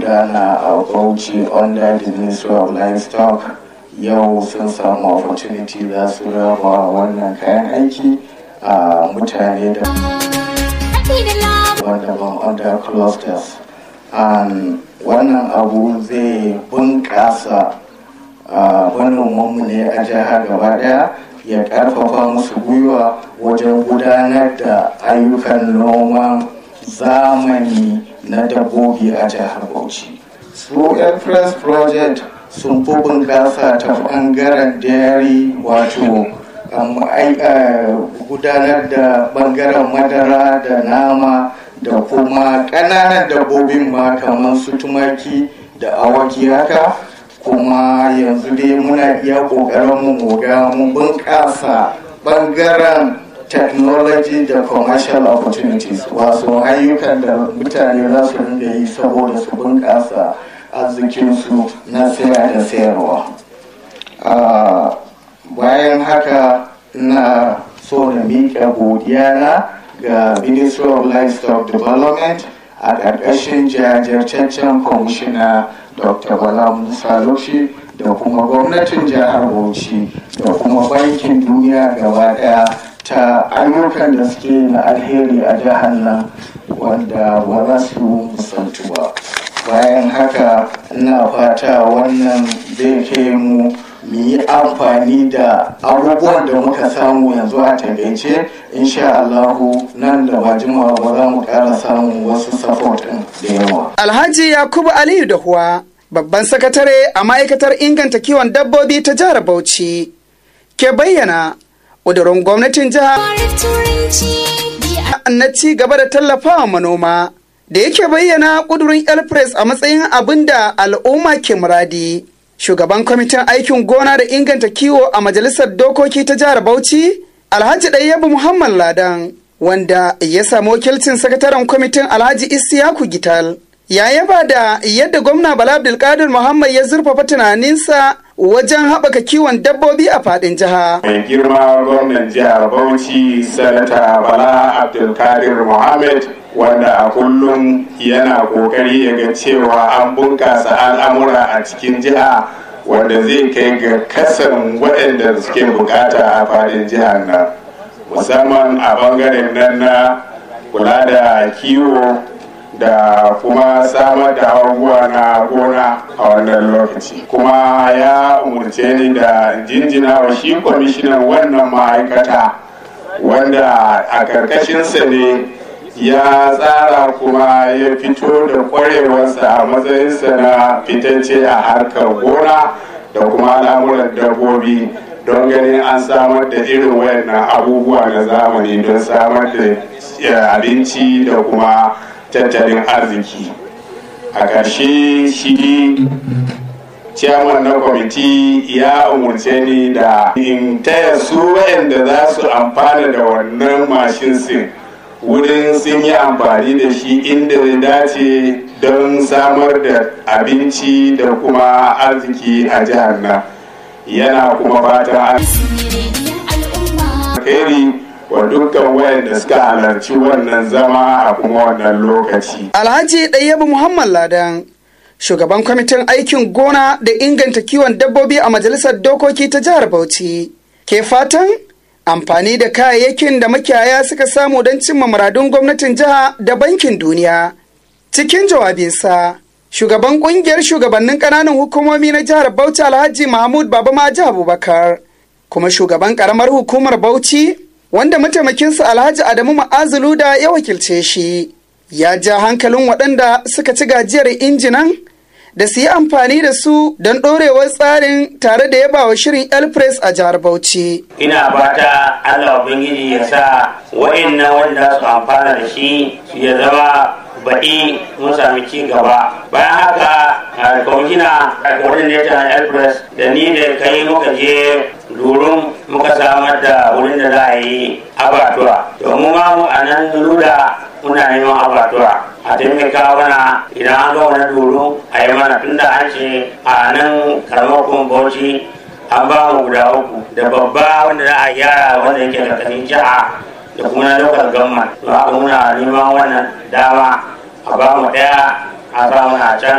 gudana a bauchi under the ministry of livestock yau sun samu opportunity za su raba wannan kayan aiki a mutane da daban under clusters and wannan abu zai bunƙasa manomanmu ne a jihar gaba daya ya ƙarfafa musu gwiwa wajen gudanar da ayyukan noman zamani na dabbobi a jihar bauchi su express project sun fi bunƙasa ta ɓangaren dairy wato gudanar da ɓangaren madara da nama da kuma ƙananan dabbobin ma kamar su tumaki da awaki haka kuma yanzu dai muna iya ƙoƙarin mu ga mun bunƙasa ɓangaren technology da commercial opportunities wasu ayyukan da mutane za su rinda yi saboda su bunƙasa arzikinsu na saya da sayarwa bayan haka na so na miƙa godiya na ga ministry of livestock development a ƙarƙashin jajirtaccen kwamishina dr bala musa loshi da kuma gwamnatin jihar bauchi da kuma bankin duniya gaba daya ta ayyukan da suke na alheri a jihar nan wanda ba za su musantu ba bayan haka ina fata wannan zai kai mu mu yi amfani da abubuwan da muka samu yanzu a takaice insha Allahu nan da ba jimawa ba za mu ƙara samun wasu support ɗin da yawa. Alhaji Yakubu Aliyu Dahuwa babban sakatare a ma'aikatar inganta kiwon dabbobi ta jihar Bauchi ke bayyana ƙudurin gwamnatin jiha na ci gaba da tallafawa manoma da yake bayyana ƙudurin elpress a matsayin abin da al'umma ke muradi. Shugaban kwamitin aikin gona da inganta kiwo a majalisar dokoki ta jihar Bauchi, Alhaji Ɗayyabu Muhammad Ladan, wanda ya samu wakilcin sakataren kwamitin Alhaji Isiyaku Gital. Ya yaba da yadda gwamna Bala Abdulkadir Muhammad ya zurfafa tunaninsa wajen haɓaka kiwon dabbobi a faɗin jiha. Mai girma gwamnan jihar Bauchi, Sanata Bala Abdulkadir Muhammad wanda a kullum yana kokari ya ga cewa an bunkasa al'amura a cikin jiha wanda zai kai ga kasan waɗanda suke bukata a fadin jihar nan musamman a bangaren nan na kula da kiwo da kuma samar da abubuwa na gona a wannan lokaci kuma ya umarce ni da jinjina wa shi kwamishinan wannan ma'aikata wanda a karkashinsa ne ya tsara kuma ya fito da kwarewarsa a matsayinsa na fitacce a harkar gona da kuma al'amuran dabbobi don ganin an samar da irin wayannan abubuwa na zamani don samar da abinci da kuma tattalin arziki a ƙarshe shi ciyaman na kwamiti ya umarce ni da in taya su wayanda za su amfana da wannan mashin sin wurin sun yi amfani da shi inda ya dace don samar da abinci da kuma arziki a jihar nan yana kuma fatan alheri wa dukkan wayanda suka halarci wannan zama a kuma wannan lokaci. Alhaji Ɗayyabu Muhammad Ladan shugaban kwamitin aikin gona da inganta kiwon dabbobi a majalisar dokoki ta jihar Bauchi ke fatan amfani da kayayyakin da makiyaya suka samu don cimma muradun gwamnatin jiha da bankin duniya. Cikin jawabinsa, shugaban kungiyar shugabannin ƙananan hukumomi na jihar Bauchi Alhaji Mahmud Baba Maji Abubakar, kuma shugaban ƙaramar hukumar Bauchi, wanda mataimakinsa Alhaji Adamu Ma'azulu da ya wakilce shi, ya ja hankalin waɗanda suka ci gajiyar injinan da su yi amfani da su don ɗorewar tsarin tare da yaba wa shirin elpress a jihar bauchi ina fata allah ubangiji ya sa wa'annan wanda su amfana da shi ya zama baɗi mun sami ci gaba bayan haka a kwamishina a coordinator na elpress da ni da kai muka je durum muka samar da wurin da za a yi abatuwa domin ma mu a nan luda muna neman abatuwa a taimaka mana idan an ga wani duru a yi mana tunda an ce a nan karamar kuma bauchi an ba mu guda uku da babba wanda za a gyara wanda yake karkashin jiha da kuma na lokal gamman to haka muna neman wannan dama a ba mu daya a sa mana can